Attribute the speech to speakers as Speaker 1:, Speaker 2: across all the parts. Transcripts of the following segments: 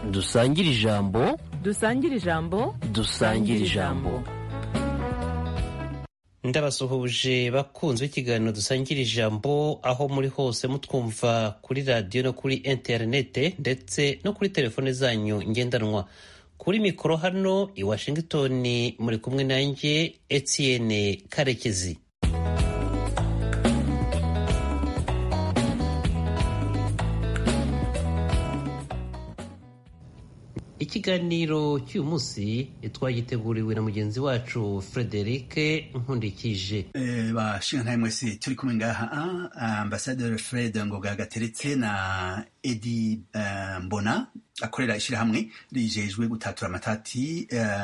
Speaker 1: dusangire ijambo
Speaker 2: dusangire ijambo
Speaker 1: dusangire ijambo
Speaker 3: ndabasuhuje bakunzwe ikiganiro dusangira ijambo aho muri hose mutwumva kuri radiyo no kuri interinete ndetse no kuri telefone zanyu ngendanwa kuri mikoro hano i washington muri kumwe nanjye etienne karekezi ikiganiro cy'uyu munsi twagiteguriwe na mugenzi wacu frederic nkundikije
Speaker 4: bashinga mwese turi kumwe ngaha ambasaderi fred ngoga gateretse na edi mbona akorera ishyirahamwe rijejwe gutatura amatati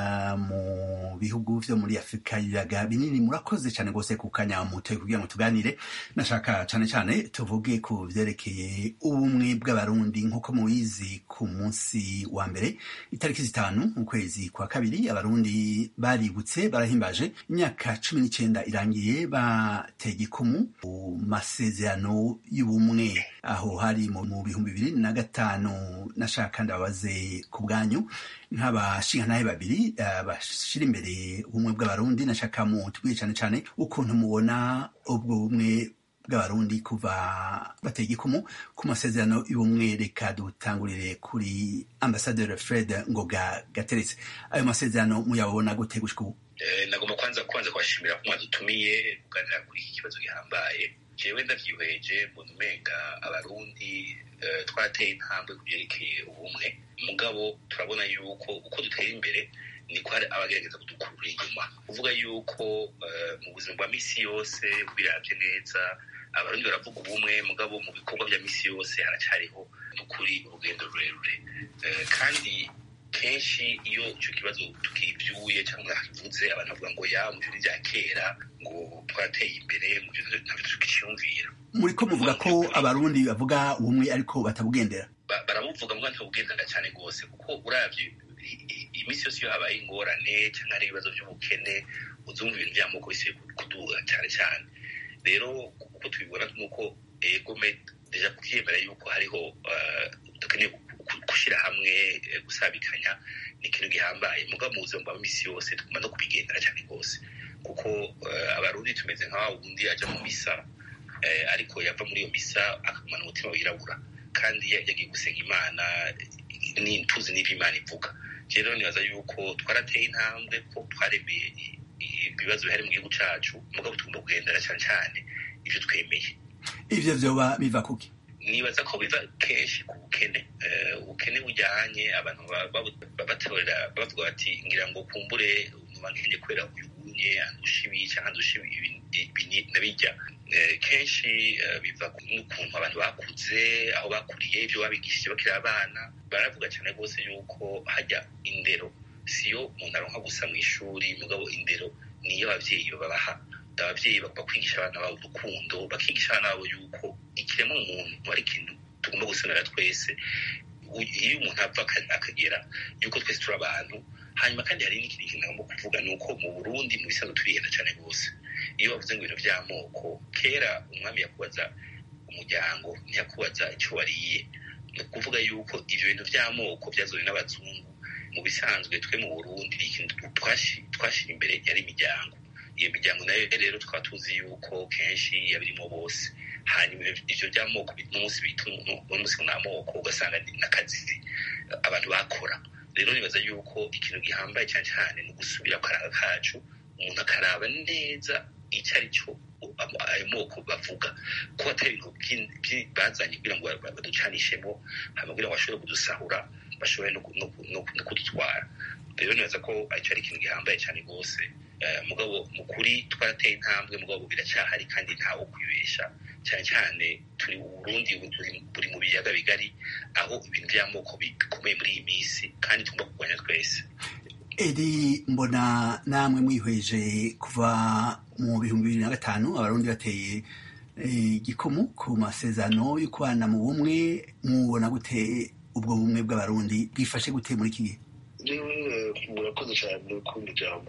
Speaker 4: mu bihugu vyo muri afurika y'ibiyaga binini murakoze cyane rwose ku kanya mutoye kugira ngo tuganire nashaka cyane cyane tuvuge ku vyerekeye ubumwe bw'abarundi nk'uko mubizi ku munsi wa mbere itariki zitanu mu kwezi kwa kabiri abarundi baributse barahimbaje imyaka cumi n'icyenda irangiye bateye igikumu mu masezerano y'ubumwe aho hari mu bihumbi bibiri na gatanu nashaka ndababaze ku bwanyu nk'abashingantahe babiri bashyira imbere ubumwe bw'abarundi nashaka mutubwiye cyane cyane ukuntu mubona ubwo bumwe bw'abarundi kuva bateye igikumu ku masezerano y'ubumwe reka dutangurire kuri ambasaderi fred ngoga gateretse ayo masezerano muyabona gute gushika ubu
Speaker 5: nagomba kwanza kwanza kubashimira ko mwadutumiye kuganira kuri iki kibazo gihambaye jewe ndavyihweje mbona umenga abarundi twateye intambwe ku byerekeye ubumwe mugabo turabona yuko uko dutera imbere niko hari abagerageza kudukurura inyuma kuvuga yuko mu buzima bwa misi yose biravye neza abarundi baravuga ubumwe mugabo mu bikorwa vya misi yose haracyariho n'ukuri urugendo rurerure kandi kenshi iyo icyo kibazo tukibyuye cyangwa hakivuze abantu bavuga ngo ya mu bintu bya kera ngo twateye imbere mu bintu ntabwo tukiciyumvira
Speaker 4: muri ko muvuga ko abarundi bavuga ubumwe ariko batabugendera
Speaker 5: barabuvuga mbwa ntabugendera cyane rwose kuko uravye iminsi yose iyo habaye ingorane cyangwa ari ibibazo by'ubukene uzumva ibintu by'amoko bise kuduga cyane cyane rero uko tubibona nuko egome deja kuvyemera yuko hariho dukeneye gushyira hamwe gusabikanya ni ikintu gihambaye mugabo mu buzima bwa misi yose tuguma no kubigendera cyane rwose kuko abarundi tumeze nka wundi aja mu misa ariko yava muri iyo misa akagumana umutima wirabura kandi yagiye gusenga imana tuzi n'ivyo imana ivuga rero nibaza yuko twarateye intambwe ko twaremeye ibibazo bihari mu gihugu cacu mugabo tugomba kugendera cyane cyane ivyo twemeye
Speaker 4: ivyo vyoba biva kuki
Speaker 5: nibaza ko biva kenshi ku bukene ubukene bujyanye abantu batorera bavuga bati ngira ngo kumbure nkenye kubera uyunye andusha ibi cyangwa andusha ibi nabijya kenshi biva n'ukuntu abantu bakuze aho bakuriye ibyo babigishije bakiri abana baravuga cyane rwose yuko hajya indero siyo umuntu aronka gusa mu ishuri mugabo indero niyo ababyeyi babaha ababyeyi bakwigisha abana babo urukundo bakigisha abana babo yuko ikiremwa muntu ari ikintu tugomba gusenera twese iyo umuntu apfa akagera yuko twese turi abantu hanyuma kandi hari n'ikindi kintu ngomba kuvuga ni uko mu burundi mu bisanzwe turihenda cyane rwose iyo bavuze ngo ibintu by'amoko kera umwami yakubaza umuryango ntiyakubaza icyo wariye ni ukuvuga yuko ibyo bintu by'amoko byazowe n'abazungu mu bisanzwe twe mu burundi ikintu twashyira imbere yari imiryango iyo miryango nayo rero tukaba tuzi yuko kenshi yabirimo bose hanyuma ivyo by'amoko n'umunsi bita n'umunsi ni amoko ugasanga n'akazi abantu bakora rero nibaza yuko ikintu gihambaye cyane cyane ni ugusubira akaraba kacu umuntu akaraba neza icyo ari cyo ayo moko bavuga ko atari ibintu bazanye kugira ngo baducanishemo hanyuma kugira ngo bashobore kudusahura bashobore no kudutwara rero nibaza ko icyo ari ikintu gihambaye cyane rwose mugabo mu kuri twarateye intambwe mugabo biracyahari kandi ntawe kwibesha cyane cyane turi Burundi buri mu biyaga bigari aho ibintu by'amoko bikomeye muri iyi minsi kandi tugomba kurwanya twese
Speaker 4: edi mbona namwe mwihweje kuva mu bihumbi bibiri na gatanu abarundi bateye igikumu ku masezerano yo kubana mu bumwe mubona gute ubwo bumwe bw'abarundi bwifashe gute muri iki gihe
Speaker 6: murakoze cyane kumva ijambo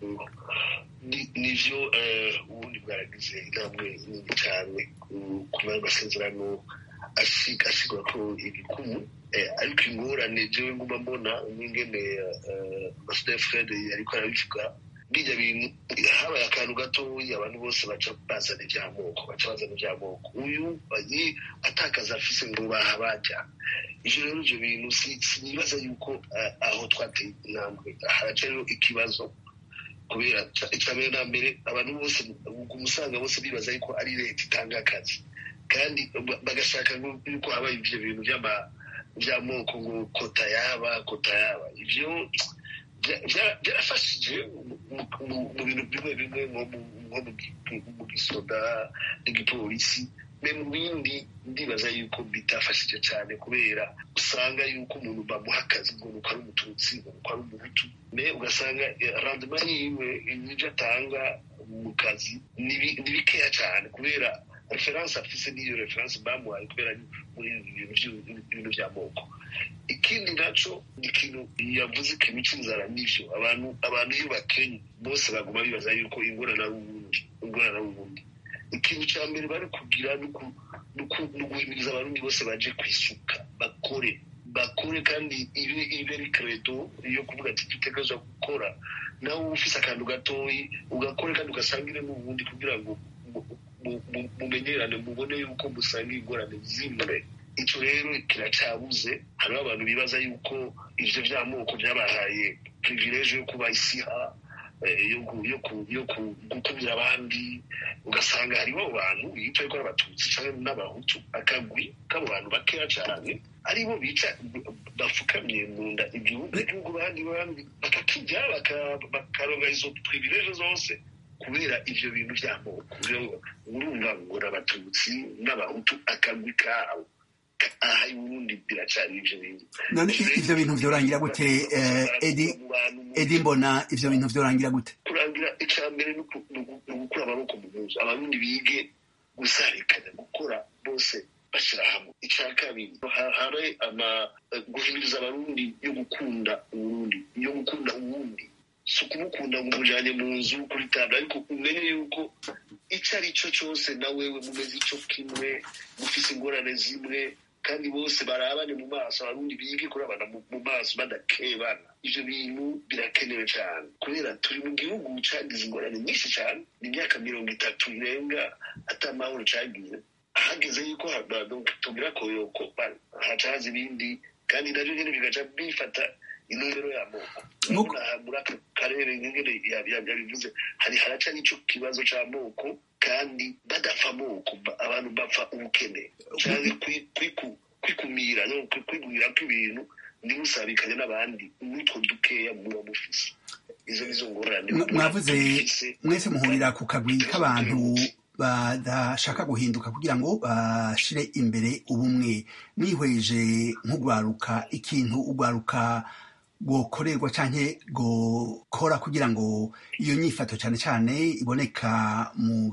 Speaker 6: nivyo ubundi bwaragize intambwe nini cyane kuba amasezerano asigura ko ibikumu ariko ingorane jewe nguma mbona n'ingene ambasaderi fred ariko arabivuga bijya bintu habaye akantu gatoya abantu bose baca bazana iby'amoko baca bazana iby'amoko uyu atakaza afise ngo baha bajya ivyo rero ivyo bintu sinibaza yuko aho twateye intambwe haraca rero ikibazo kubera icya mbere na mbere abantu bose umusanga bose bibaza yuko ari leta itanga akazi kandi bagashaka yuko habaye ivyo bintu by'amoko ngo kota yaba kota yaba ivyo byarafashije mu bintu bimwe bimwe nko mu gisoda n'igipolisi me mu bindi ndibaza yuko bitafashije cyane kubera usanga yuko umuntu bamuha akazi ngo nuko ari umututsi ngo nuko ari umuhutu me ugasanga randema yiwe ibyo atanga mu kazi ni bikeya cyane kubera referanse afise n'iyo referanse bamuhaye kubera muri ibintu by'amoko ikindi naco ni ikintu yavuze ikintu cy'inzara n'ivyo abantu abantu iyo bakenye bose baguma bibaza yuko ingorana ari ubundi ingorana ari ubundi ikintu cya mbere bari kugira ni uguhimiriza abarundi bose baje kwisuka bakore bakore kandi ibe ibe ari credo yo kuvuga ati dutegerezwa gukora nawe ufise akantu gatoyi ugakore kandi ugasangire n'ubundi kugira ngo mumenyerane mubone yuko musanga ingorane zimwe icyo rero kiracabuze hariho abantu bibaza yuko ivyo vy'amoko vyabahaye privilege yo kuba isiha yo gukubira abandi ugasanga hariho abantu bica ariko abatutsi canke n'abahutu akagwi k'abo bantu bakeya cane aribo bica bafukamye mu nda igihugu igihugu bandi bandi bakakirya bakaronga izo privilege zose kubera ivyo bintu vy'amoko urumva ngo n'abatutsi n'abahutu akagwi kabo aha ubundi biracari ivyo bintu
Speaker 4: none ivyo bintu vyorangira gute edi edi mbona ivyo bintu vyorangira gute
Speaker 6: kurangira ica mbere ni ugukura amaboko mu muzu abarundi bige gusarikanya gukora bose bashira hamwe ica kabiri habe ama guhimiriza abarundi yo gukunda uburundi yo gukunda uwundi si ukumukunda ngo umujanye mu nzu kuri tabla ariko umenye yuko ico ari cyo cyose na wewe mumeze ico kimwe mufise ingorane zimwe kandi bose barabane mu maso abarundi bige kurabana mu maso badakebana ivyo bintu birakenewe cyane kubera turi mu gihugu cagize ingorane nyinshi cyane ni imyaka mirongo itatu irenga ata mahoro cagize hageze yuko tugira koyoko haca haza ibindi kandi navyo nyene bigaca bifata intumbero y'amoko muri aka karere ngene yabivuze hari haraca n'ico kibazo c'amoko kandi badapfa amoko abantu bapfa ubukene canke kwikumira no kwigumira kw'ibintu ntimusabikanye n'abandi n'utwo dukeya muba mufise izo nizo ngorane
Speaker 4: mwavuze mwese muhurira ku kagwi k'abantu badashaka guhinduka kugira ngo bashire imbere ubumwe mwihweje nk'ugwaruka ikintu ugwaruka gokorerwa canke gokora kugira ngo iyo nyifato cane cane iboneka mu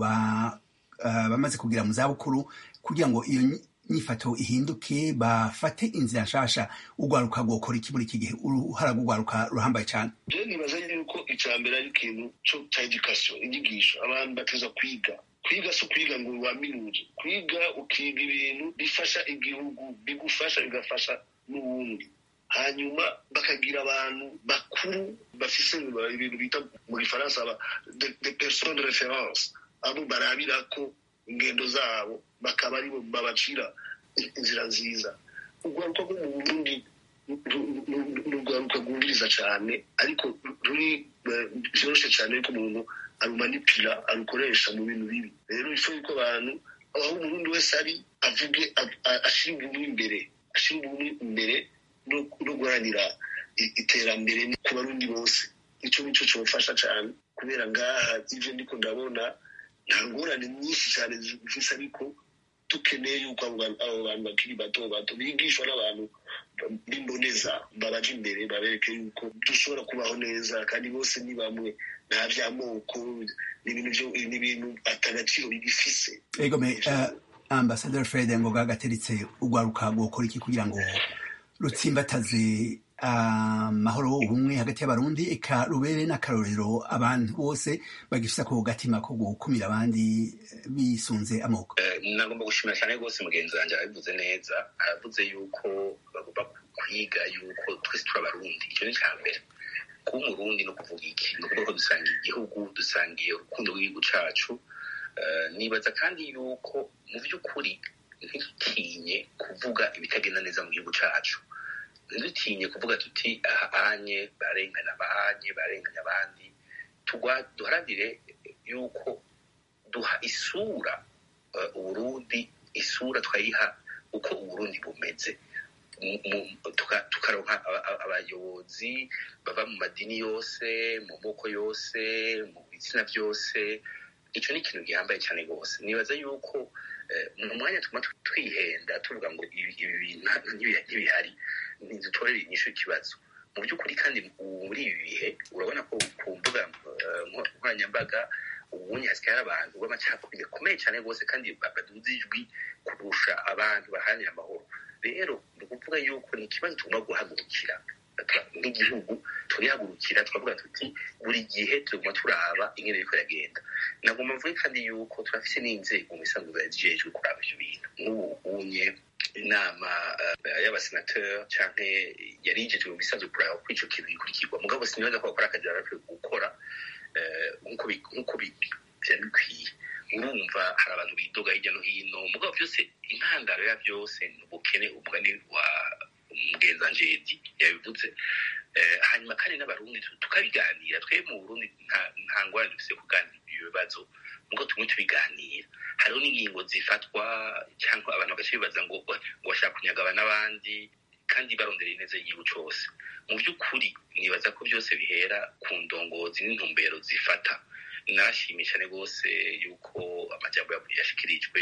Speaker 4: bamaze kugira mu zabukuru kugira ngo iyo nyifato ihinduke bafate inzira nshasha ugwaruka gokora iki muri iki gihe uruhara rw'ugwaruka ruhambaye cane
Speaker 6: je nibaza yuko ica mbere ari ikintu ca education inyigisho abantu bateza kwiga kwiga si ukwiga ngo waminuze kwiga ukiga ibintu bifasha igihugu bigufasha bigafasha n'uwundi hanyuma bakagira abantu bakuru bafise ibintu bita mu gifaransa de personne de reference abo barabirako ingendo zabo bakaba aribo babacira inzira nziza urwaruka rwo mu burundi urwaruka rwumviriza cyane ariko ruri vyoroshe cyane yuko umuntu arumanipira arukoresha mu bintu bibi rero ifu yuko abantu aho umurundi wese ari avuge ashira ubumwe imbere ashira ubumwe imbere no guharanira iterambere ku barundi bose icyo nicyo cyofasha cyane kubera ngaha ivyo ndiko ndabona nta ngorane nyinshi cyane zifise ariko dukeneye yuko abo bantu bakiri bato bato bigishwa n'abantu b'imboneza babaje imbere babereke yuko dushobora kubaho neza kandi bose ni bamwe nta vy'amoko ni ibintu atagaciro bigifise
Speaker 4: egome ambasaderi fred ngoga gateretse ugwaruka gukora iki kugira ngo rutsimbataze amahoro ubumwe hagati y'abarundi eka rubere n'akarorero abantu bose bagifite ako gatima ko gukumira abandi bisunze amoko
Speaker 5: nagomba gushimira cyane rwose mugenzi wanjye arabivuze neza aravuze yuko bagomba kwiga yuko twese turi abarundi icyo ni icya mbere kuba umurundi no kuvuga iki ni ukuvuga ko dusangiye igihugu dusangiye urukundo rw'igihugu cacu nibaza kandi yuko mu by'ukuri ntidutinye kuvuga ibitagenda neza mu gihugu cacu ntidutinye kuvuga tuti aha anye barenganya abanye barenganya abandi duharanire yuko duha isura uburundi isura twayiha uko uburundi bumeze tukaronka abayobozi bava mu madini yose mu moko yose mu bitsina byose icyo ni ikintu gihambaye cyane rwose nibaza yuko mu mwanya tuma twihenda tuvuga ngo ibi bintu ntibihari ntidutorere inyishu ikibazo mu by'ukuri kandi muri ibi bihe urabona ko ku mbuga nkoranyambaga ubundi hasigaye hari abantu b'amacakubiri gakomeye cyane rwose kandi baduza ijwi kurusha abantu baharanira amahoro rero ni ukuvuga yuko ni ikibazo tugomba guhagurukira nk'igihugu turihagurukira turavuga tuti buri gihe tuguma turaba ingene biriko iragenda nagomba mvuge kandi yuko turafise n'inzego mu bisanzwe zijejwe kuraba ivyo bintu nk'ubu unye inama y'abasenateri canke yari yijejwe mu bisanzwe kuraba ko ico kintu gikurikirwa mugabo sinibaza ko bakora akazi barakwiye gukora nk'uko vyari bikwiye urumva hari abantu bidoga hirya no hino mugabo byose intandaro ya byose ni ubukene umugani wa mugenzi jedi yabivuze hanyuma kandi n'abarundi tukabiganira twe mu burundi nta ngwara dufise kuganira ibyo bibazo mugo tumwe tubiganira hariho n'ingingo zifatwa cyangwa abantu bagaca bibaza ngo ngo bashaka kunyagaba n'abandi kandi barondereye neza igihugu cose mu by'ukuri nibaza ko byose bihera ku ndongozi n'intumbero zifata narashimye cyane rwose yuko amajambo yashikirijwe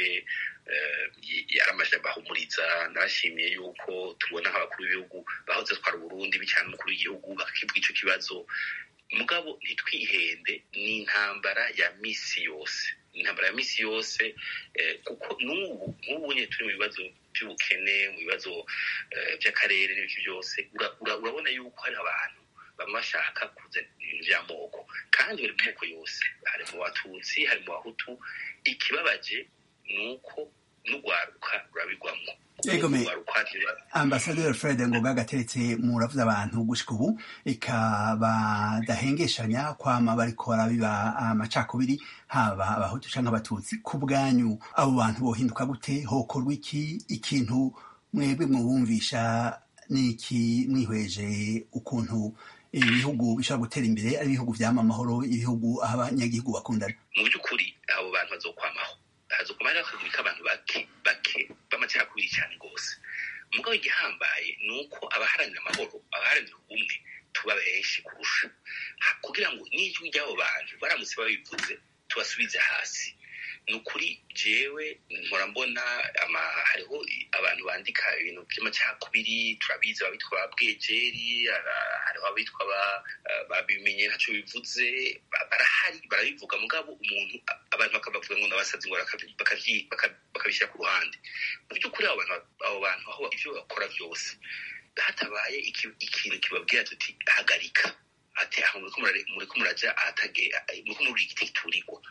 Speaker 5: yari amajambo ahumuriza narashimiye yuko tubona nk'abakuru b'ibihugu bahoze twara uburundi bicana n'umukuru w'igihugu bakakivuga ico kibazo mugabo ntitwihende ni intambara ya misi yose intambara ya misi yose kuko n'ubu nk'ubu nye turi mu bibazo by'ubukene mu bibazo by'akarere n'ibiki byose urabona yuko hari abantu baba bashaka kuzana ibintu by'amoko kandi bari mu moko yose hari mu batutsi hari mu bahutu ikibabaje ni uko n'urwaruka rurabigwamo
Speaker 4: egome ambasaderi fred ngoga gateretse muravuze abantu gushika ubu eka badahengeshanya kwama bariko barabiba amacakubiri haba abahutu canke abatutsi ku bwanyu abo bantu bohinduka gute hokorwa iki ikintu mwebwe mwubumvisha niki mwihweje ukuntu ibihugu bishobora gutera imbere ari ibihugu vyama amahoro ibihugu aho abanyagihugu bakundana
Speaker 5: mu by'ukuri abo bantu bazokwamaho hazokwama rero akagurika abantu bake bake b'amacakubiri cyane rwose mugabo igihambaye ni uko abaharanira amahoro abaharanira ubumwe tuba benshi kurusha kugira ngo n'ijwi ry'abo bantu baramutse babivuze tubasubize hasi ni ukuri jewe mpora mbona hariho abantu bandika ibintu by'amacakubiri turabizi abitwa ba bwejeri hariho abitwa babimenye ntacyo bivuze barahari barabivuga mugabo umuntu abantu bakabavuga ngo nabasazi ngo bakabishyira ku ruhande mu by'ukuri abo bantu aho ibyo bakora byose hatabaye ikintu kibabwira tuti hagarika ati aho muriko muraja ahatage muriko muri igiti giturirwa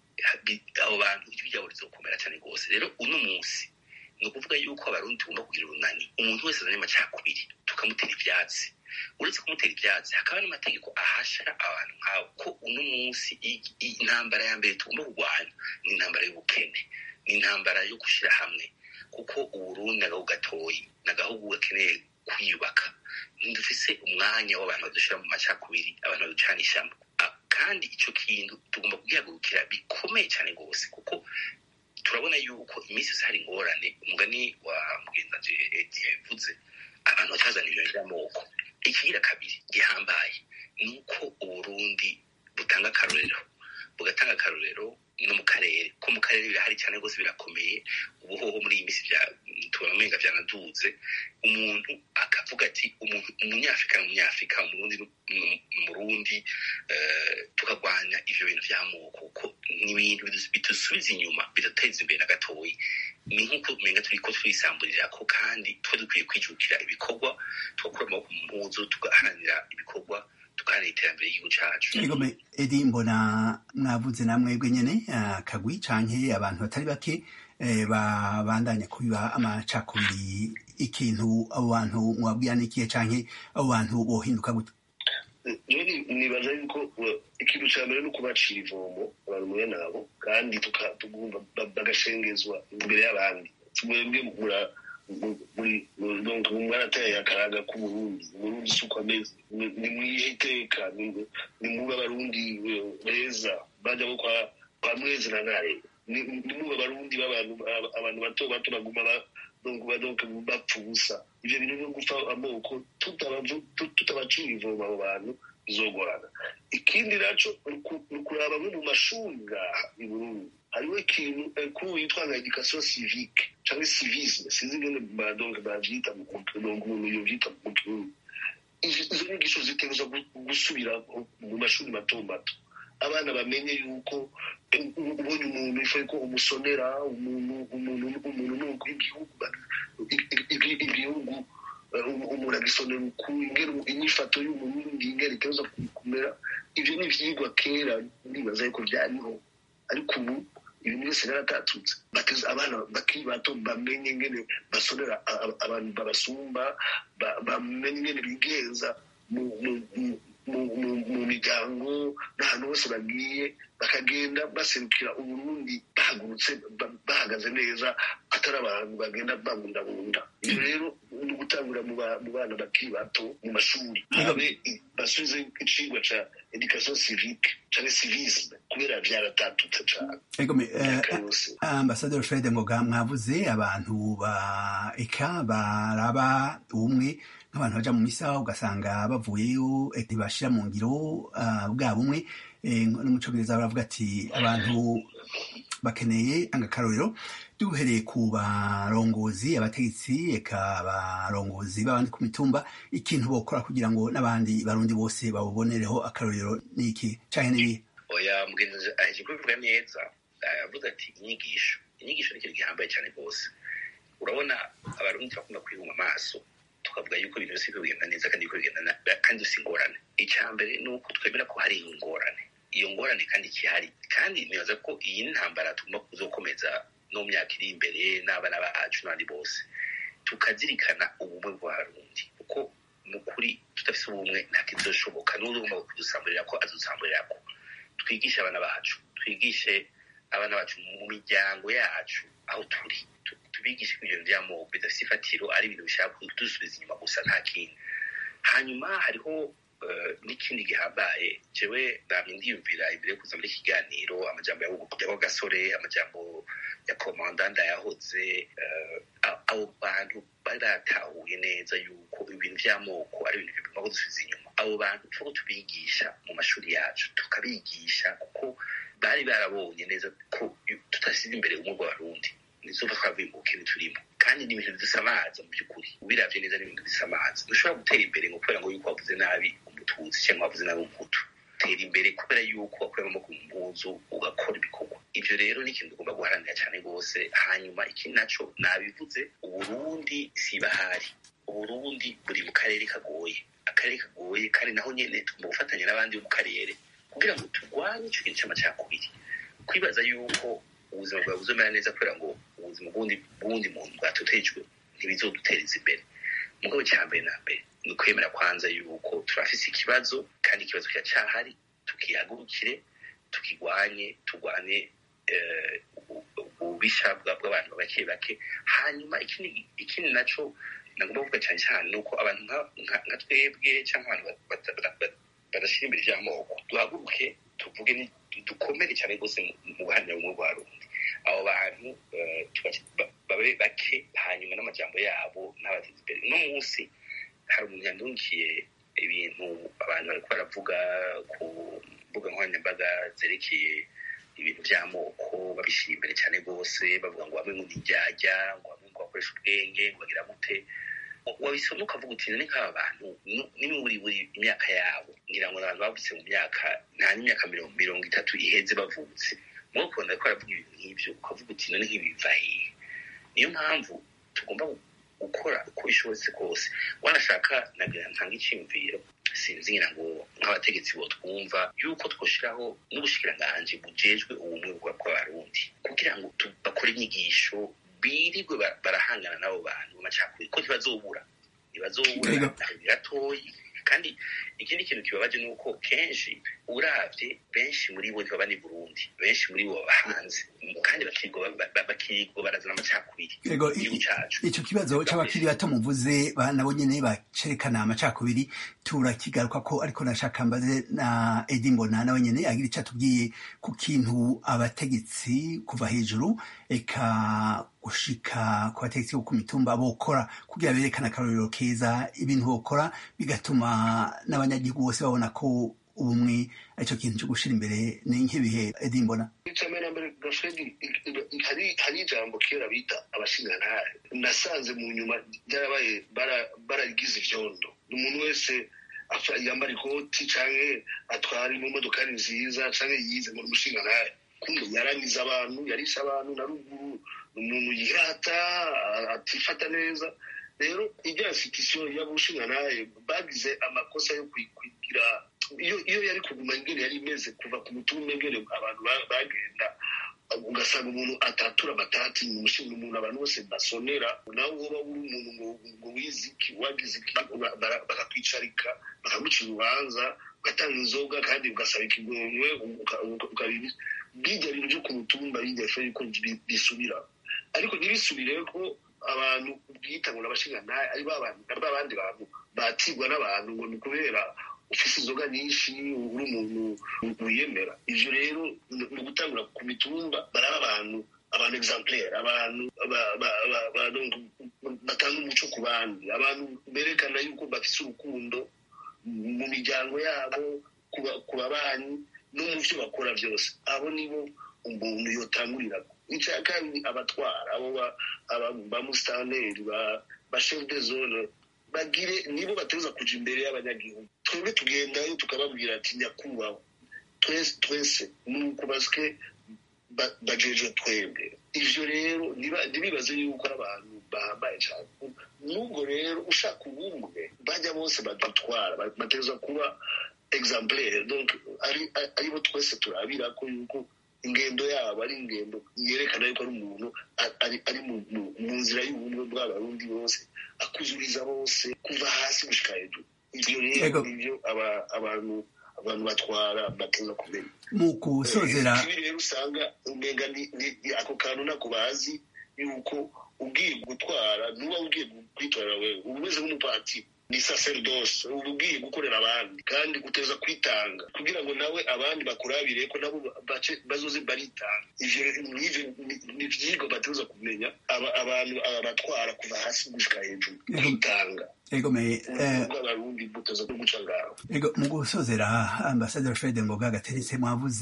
Speaker 5: abo bantu ijwi ryabo rizokomera cyane rwose rero uno munsi ni ukuvuga yuko abarundi tugomba kugira urunani umuntu wese azanye amacakubiri tukamutera ivyatsi uretse kumutera ivyatsi hakaba n'amategeko ahasha abantu nk'abo ko uno munsi intambara ya mbere tugomba kurwanya ni intambara y'ubukene ni intambara yo gushyira hamwe kuko uburundi agahugu gatoyi ni agahugu gakeneye kwiyubaka ntidufise umwanya w'abantu badushyira mu macakubiri abantu baducanishamo kandi icyo kintu tugomba kugihagurukira bikomeye cyane rwose kuko turabona yuko iminsi yose hari ingorane umugani wa mugenzi edi yabivuze abantu batazana ibintu by'amoko ikigira kabiri gihambaye ni uko uburundi butanga akarorero bugatanga akarorero no mu karere ko mu karere birahari cyane rwose birakomeye ubuhoho muri iyi minsi tubona umenga byanaduze umuntu akavuga ati umuntu umunyafurika ni umunyafurika umurundi umurundi tukarwanya ivyo bintu vy'amoko kuko ni ibintu bidusubiza inyuma bidateza imbere na gatoyi ni nk'uko umenga turiko twisamburirako kandi twe dukwiye kwijukira ibikorwa tugakura amaboko mu mpuzu tugaharanira ibikorwa tugaharanira iterambere ry'igihugu cacu
Speaker 4: Igome Edi mbona mwavuze namwebwe nyene akagwi canke abantu batari bake babandanya kubiba amacakubiri ikintu abo bantu mwabwira n'ikihe canke abo bantu bohinduka gute
Speaker 6: nibaza yuko ikintu cya mbere ni ukubacira ivomo abantu mwe nabo kandi bagashengezwa imbere y'abandi mwebwe mwarateye akaraga k'uburundi uburundi si uko ameze ni mwihe iteka ni muba abarundi beza bajya bo kwa mwezi na ntare ni muba abarundi b'abantu abantu bato bato baguma bapfa ubusa ibyo bintu byo gupfa amoko tutabacira ivomo abo bantu bizogorana ikindi naco ni ukuraba nko mu mashuri ngaha i burundi hariho ikintu kuri yitwa nka education civique cyangwa civisme sinzi ingene badonke bavyita umuntu yovyita mu kirundi izo nyigisho zitegerezwa gusubira mu mashuri mato mato abana bamenye yuko ubonye umuntu ifoye ko umusonera umuntu umuntu umuntu nuko igihugu igihugu umuntu agisonera ukuri ingero inyifato y'umurundi ingero itegerezwa kumera ivyo ni ivyigwa kera ndibaza yuko vyariho ariko ubu ibintu byose byaratatutse bateza abana bakiri bato bamenye ingene basonera abantu babasumba bamenye ingene bigenza mu miryango n'ahantu hose bagiye bakagenda baserukira uburundi bahagurutse bahagaze neza atari abantu bagenda babundabunda ibyo rero ni ugutangurira mu bana bakiri bato mu mashuri habe basubize icigwa ca education civique canke civisme kubera vyaratatutse cane
Speaker 4: ambasaderi fred ngoga mwavuze abantu ba eka baraba ubumwe nk'abantu baja mu misa ugasanga bavuyeyo ntibashira mu ngiro bwa bumwe no mu congereza baravuga ati abantu bakeneye agakarorero duhereye ku barongozi abategetsi eka abarongozi b'abandi ku mitumba ikintu bokora kugira ngo n'abandi barundi bose babubonereho akarorero n'iki canke n'ibihe
Speaker 5: oya mugenzi aheje kubivuga neza yavuze ati inyigisho inyigisho ni ikintu gihambaye cyane rwose urabona abarundi bakunda kwihuma amaso tukavuga yuko ibintu byose biriko bigenda neza kandi biriko bigenda kandi si ingorane icya mbere ni uko twemera ko hari ingorane iyo ngorane kandi ikihari kandi nibaza ko iyi ntambara tugomba kuzokomeza no mu myaka iri imbere n'abana bacu n'abandi bose tukazirikana ubumwe bw'abarundi kuko ni ukuri tudafise ubumwe nta kizoshoboka n'uzogomba kudusamburira ko adusamburira ko twigishe abana bacu twigishe abana bacu mu miryango yacu aho turi tubigishe ko ibintu by'amoko bidafite ifatiro ari ibintu bishaka kudusubiza inyuma gusa nta kindi hanyuma hariho n'ikindi gihambaye jewe namye ndiyumvira imbere yo kuza muri kiganiro amajambo ya gasore amajambo ya komandanda yahoze abo bantu baratahuye neza yuko ibintu by'amoko ari ibintu bigomba kudusubiza inyuma abo bantu tuko tubigisha mu mashuri yacu tukabigisha kuko bari barabonye neza ko tutasize imbere umwe bw'abarundi nizuba twavuye mu bukene turimo kandi ni ibintu bidusamaza mu by'ukuri ubiravye neza ni ibintu bisamaza ntushobora gutera imbere ngo kubera ngo yuko wavuze nabi umututsi cyangwa wavuze nabi umuhutu tera imbere kubera yuko wakorera amaboko mu mpuzu ugakora ibikorwa ivyo rero ni ikintu tugomba guharanira cyane rwose hanyuma ikindi naco nabivuze uburundi sibahari uburundi buri mu karere kagoye akarere kagoye kandi naho nyene tugomba gufatanya n'abandi bo mu karere kugira ngo turwanye ico kintu c'amacakubiri kwibaza yuko ubuzima bwawe buzomera neza kubera ngo ubuzima bw'uwundi muntu bwatotejwe ntibizoduteza imbere mugabo cya mbere na mbere ni ukwemera kwanza yuko turafise ikibazo kandi ikibazo kiracahari tukihagurukire tukigwanye turwane ububisha bw'abantu bake bake hanyuma ikindi naco nagomba kuvuga cyane cyane ni uko abantu nka twebwe cyangwa abantu badashira imbere ry'amoko duhaguruke tuvuge dukomere cyane rwose mu guharanira ubumwe bwa rundi abo bantu babe bake hanyuma n'amajambo yabo n'abateza imbere uno munsi hari umuntu yandungiye ibintu abantu bariko baravuga ku mbuga nkoranyambaga zerekeye ibintu by'amoko babishyira imbere cyane rwose bavuga ngo bamwe ngo nijyajya ngo bamwe ngo bakoresha ubwenge ngo bagira gute wabisoma ukavuga uti ni nk'aba bantu ni muri buri imyaka yabo ngira ngo abantu bavutse mu myaka nta n'imyaka mirongo itatu iheze bavutse muri ukabona ko baravuga ibintu nk'ibyo ukavuga uti none nk'ibi biva hehe niyo mpamvu tugomba gukora uko bishobotse kose wanashaka nagira ntanga icyiyumviro sinzi ngira ngo nk'abategetsi bo twumva yuko twashyiraho n'ubushikiranganji bujejwe ubumwe bw'abarundi kugira ngo bakore inyigisho birirwe barahangana n'abo bantu b'amacakubiri ko ntibazobura ntibazobura gatoyi kandi ikindi kintu kibabaje ni uko kenshi uravye benshi muri bo ntibaba ni burundi benshi muri bo baba hanze kandi bakirigwa barazana amacakubiri igihugu cacu
Speaker 4: ico kibazo c'abakiri bato muvuze nabo nyene bacerekana amacakubiri turakigaruka ko ariko nashaka mbaze na edi mbona nawe nyene agira ico atubwiye ku kintu abategetsi kuva hejuru eka gushika ku bategetsi bo ku mitumba bokora kugira berekane akarorero keza ibintu bokora bigatuma n'abanyagihugu bose babona ko ubumwe aricyo kintu cyo gushyira imbere ni nk'ibihe edi mbona
Speaker 6: icya mbere gafredi hari ijambo kera bita abashinjantare nasanze mu nyuma byarabaye baragize ivyondo umuntu wese yambara ikoti canke atwara imodokari nziza canke yize ngo umushinjantare kumbe yaranize abantu yarishe abantu na ruguru umuntu yirata atifata neza rero ibyo institution y'abushinjantare bagize amakosa yo kwigira iyo yari kuguma ingene yari imeze kuva ku mutumba ingene abantu bagenda ugasanga umuntu atatura amatati mu mushinga umuntu abantu bose basonera nawe woba uri umuntu ngo wize iki wagize iki bakakwicarika bakaguca urubanza ugatanga inzoga kandi ugasaba ikigongwe bijya bintu byo ku mutumba bijya fe yuko bisubira ariko ntibisubire ko abantu bwita ngo n'abashingantahe ari babandi bantu batigwa n'abantu ngo ni kubera ufise inzoga nyinshi uri umuntu wiyemera ivyo rero ni ugutangura ku mitumba baraba abantu abantu exemplaire abantu batanga umuco ku bandi abantu berekana yuko bafise urukundo mu miryango yabo ku babanyi no mu vyo bakora vyose abo nibo umuntu yotangurirako icya kabiri abatwara abo ba musitanteri ba chef de zone bagire nibo bateza kuja imbere y'abanyagihugu twebwe tugendayo tukababwira ati nyakubahwa twese twese nuko basike bajejwe twebwe ivyo rero ntibibaze yuko ari abantu bahambaye cyane n'ubwo rero ushaka ubumwe bajya bose badutwara bateza kuba exemplaire donc aribo twese turabira ko yuko ingendo yabo ari ingendo yerekana yuko ari umuntu ari mu nzira y'ubumwe bw'abarundi bose akuzuriza bose kuva hasi gushika hejuru ivyo rero nivyo abantu abantu batwara bateza kumenya
Speaker 4: mu kusozera
Speaker 6: ibi rero usanga umenga ako kantu nako bazi yuko ugiye gutwara nuba ugiye kwitorera wewe uba umeze nk'umupatiri ni sacerdoce uba ugiye gukorera abandi kandi guteza kwitanga kugira ngo nawe abandi bakurabire ko nabo bazoze baritanga ivyo ni ivyigwa bateza kumenya abantu abatwara kuva hasi gushika hejuru kwitanga
Speaker 4: egomeye
Speaker 6: bw'abarundi buteza no guca ngaho
Speaker 4: ego mu gusozera ambasaderi fred ngoga gateretse mwavuze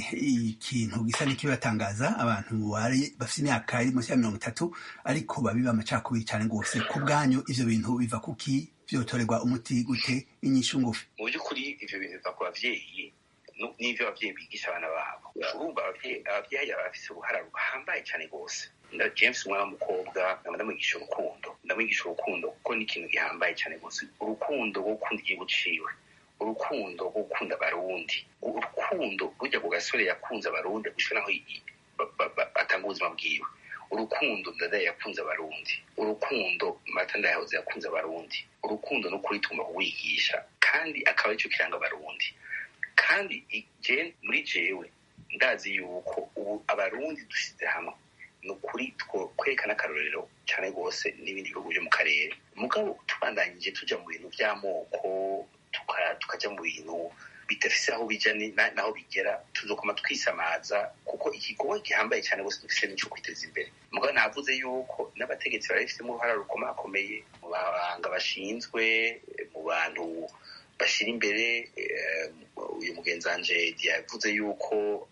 Speaker 4: ikintu gisa n'ikibatangaza abantu bari bafite imyaka iri munsi ya mirongo itatu ariko babiba amacakubiri cyane rwose ku bwanyu ivyo bintu biva kuki vyotorerwa umuti gute inyishu ngufi
Speaker 5: mu by'ukuri ivyo bintu biva ku bavyeyi n'ivyo abavyeyi bigisha abana babo urumva abavyeyi baba bafise uruhara ruhambaye cyane rwose james umwana w'umukobwa nkaba ndamwigisha urukundo ndamwigisha urukundo kuko ni ikintu gihambaye cyane rwose urukundo rwo gukunda igihugu ciwe urukundo rwo gukunda abarundi urukundo rujya ku gasore yakunze abarundi gushika naho atanga ubuzima bwiwe urukundo ndadaye yakunze abarundi urukundo mata ndayahoze yakunze abarundi urukundo no kuri tugomba kuwigisha kandi akaba aricyo kiranga abarundi kandi muri jewe ndazi yuko ubu abarundi dushyize hamwe ni ukuri kwerekana akarorero cyane rwose n'ibindi bihugu byo mu karere mugabo tubandanyije tujya mu bintu by'amoko tukajya mu bintu bidafise aho bijya naho bigera tuzokoma twisamaza kuko igikorwa gihambaye cyane rwose dufise n'icyo kwiteza imbere mugabo navuze yuko n'abategetsi barabifitemo uruhara rukomakomeye mu bahanga bashinzwe mu bantu bashyira imbere uyu mugenzi wanje yavuze yuko tugomba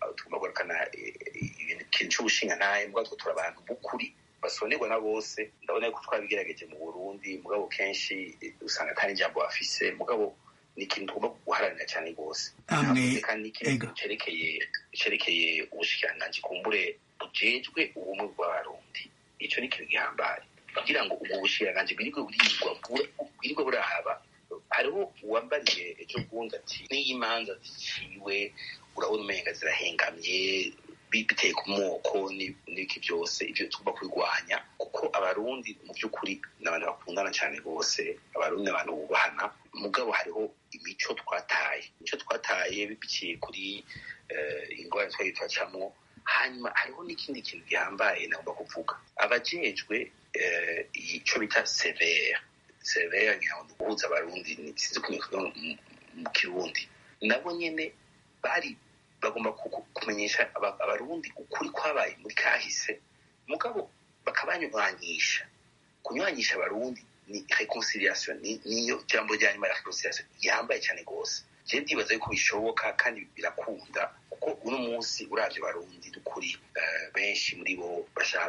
Speaker 5: kugarukana ikintu c'ubushingantahe mugabo twe turi abantu b'ukuri basonerwa na bose ndabona yuko twabigerageje mu burundi mugabo kenshi usanga atari ijambo bafise mugabo ni ikintu tugomba guharanira cyane rwose kandi n'ikintu cerekeye cerekeye ubushikiranganji kumbure bujejwe ubumwe bw'abarundi ico ni ikintu gihambaye kugira ngo ubwo bushikiranganji bwirirwe burigwa bwirirwe burahaba hariho uwambariye ejo bundi ati n'iyo imanza ziciwe urabona umenga zirahengamye biteye ku moko n'ibiki byose ibyo tugomba kubirwanya kuko abarundi mu by'ukuri ni abantu bakundana cyane rwose abarundi ni abantu bubahana mugabo hariho imico twataye imico twataye biciye kuri ingorane twari turacamo hanyuma hariho n'ikindi kintu gihambaye nagomba kuvuga abajejwe icyo bita severe severe ngira ngo guhuza abarundi sinzi ko mu kirundi nabo nyene bari bagomba kumenyesha abarundi ukuri kwabaye muri kahise mugabo bakabanyuranyisha kunyuranyisha abarundi ni reconciliation niyo jambo rya nyuma ya reconciliation yambaye cyane rwose je ndibaza yuko bishoboka kandi birakunda kuko uno munsi uravye abarundi dukuri benshi muri bo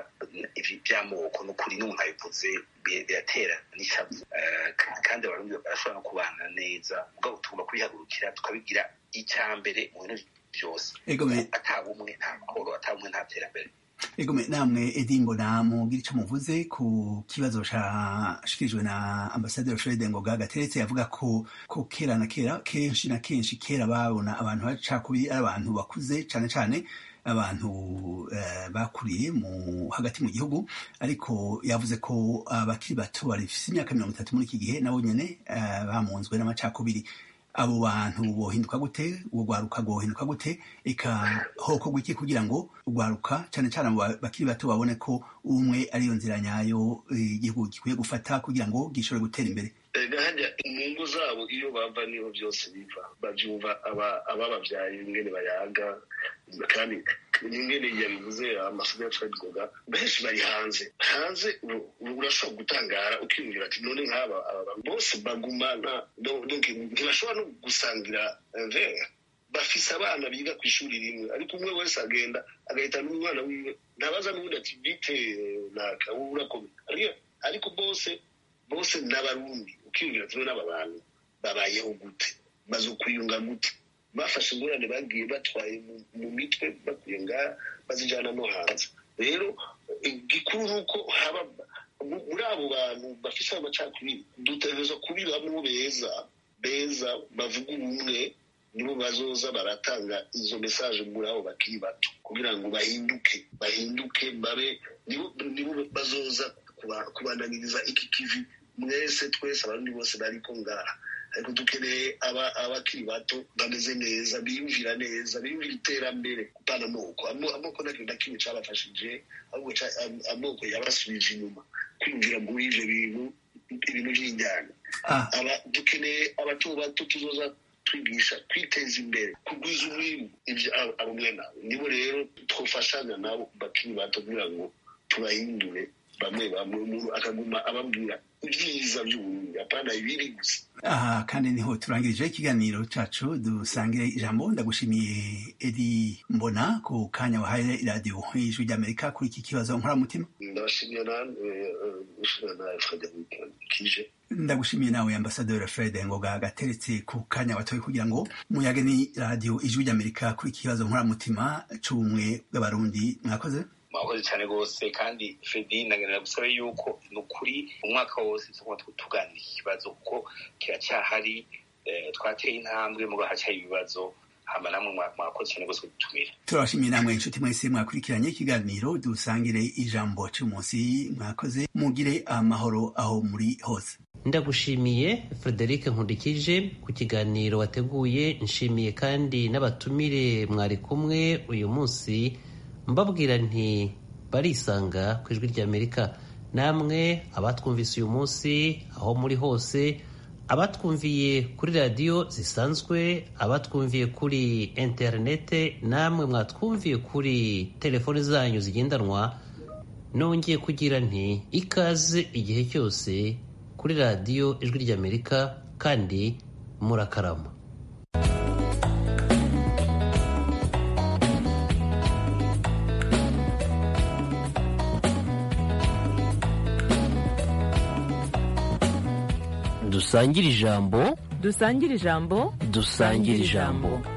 Speaker 5: vy'amoko n'ukuri n'umuntu abivuze biratera n'ishavu kandi abarundi barashobora no kubana neza mugabo tugomba kubihagurukira tukabigira icya mbere mu bintu byose atabumwe nta mahoro atabumwe nta terambere
Speaker 4: egome namwe edi mbona mugira icyo muvuze ku kibazo cyashikirijwe na ambasaderi fred ngoga gateretse avuga ko ko kera na kera kenshi na kenshi kera babona abantu bacakubiri ari abantu bakuze cyane cyane abantu bakuriye mu hagati mu gihugu ariko yavuze ko abakiri bato barifise imyaka mirongo itatu muri iki gihe nabo nyene bamunzwe n'amacakubiri abo bantu bohinduka gute urwaruka rwohinduka gute eka hoko gwiki kugira ngo urwaruka cyane cyane abo bakiri bato babone ko umwe ariyo nzira nyayo igihugu gikwiye gufata kugira ngo gishobore gutera imbere
Speaker 6: hajya inyungu zabo iyo bava niho byose biva babyumva abababyaye ingene bayaga kandi ingene yabivuze amasomo ya fred goga benshi bari hanze hanze urashobora gutangara ukiyumvira ati none nk'aba bose bagumana ntibashobora no gusangira verre bafise abana biga ku ishuri rimwe ariko umwe wese agenda agahitana umwana wiwe ntabaza n'ubundi ati bite naka urakomeye ariko bose bose n'abarundi ukiyumvira ati n'aba bantu babayeho gute bazokwiyunga gute bafashe ingorane bagiye batwaye mu mitwe bakuye ngaha bazijana no hanze rero igikuru ni uko haba muri abo bantu bafise ayo macakubiri dutegereza kubibamwo beza beza bavuga ubumwe nibo bazoza baratanga izo mesaje muri abo bakiri bato kugira ngo bahinduke bahinduke babe nibo bazoza kubandaniriza iki kivi mwese twese abandi bose bariko ngaha ariko dukeneye abakiri bato bameze neza biyumvira neza biyumvira iterambere gutana amoko amoko nta kintu na kimwe cabafashije ahubwo amoko yabasubije inyuma kwiyumvira muri ivyo bintu ibintu vy'injyana dukeneye abato bato tuzoza twigisha kwiteza imbere kugwiza umwimbu ivyo abo mwene abo nibo rero twofashanya nabo bakiri bato kugira ngo tubahindure bamwe bamwe umuntu akaguma ababwira ibyiza by'uburundi apana ibiri gusa
Speaker 4: aha kandi niho turangirije ikiganiro cacu dusangire ijambo ndagushimiye edi mbona ku kanya wahaye iradiyo y'ijwi ry'amerika kuri iki kibazo nkoramutima
Speaker 6: ndabashimiye nawe ushimira nawe frederic kije
Speaker 4: ndagushimiye nawe ambasaderi fred ngoga gateretse ku kanya watoye kugira ngo muyage ni radiyo ijwi ry'amerika kuri iki kibazo nkoramutima c'ubumwe bw'abarundi mwakoze
Speaker 5: mwakoze cyane rwose kandi fredi nagenera gusaba yuko ni ukuri umwaka wose tugomba tuganira iki kibazo kuko kiracyahari twateye intambwe muga hacyari ibibazo hama namwe mwakoze cyane rwose kudutumira
Speaker 4: turabashimiye namwe inshuti mwese mwakurikiranye ikiganiro dusangire ijambo cy'umunsi mwakoze mugire amahoro aho muri hose
Speaker 3: ndagushimiye frederic nkundikije ku kiganiro wateguye nshimiye kandi n'abatumire mwari kumwe uyu munsi mbabwira nti barisanga ku ijwi ry'amerika namwe abatwumvise uyu munsi aho muri hose abatwumviye kuri radiyo zisanzwe abatwumviye kuri interinete namwe mwatwumviye kuri telefoni zanyu zigendanwa nongeye kugira nti ikaze igihe cyose kuri radiyo ijwi ry'amerika kandi murakarama
Speaker 1: dusangire ijambo
Speaker 2: dusangire ijambo
Speaker 1: dusangire ijambo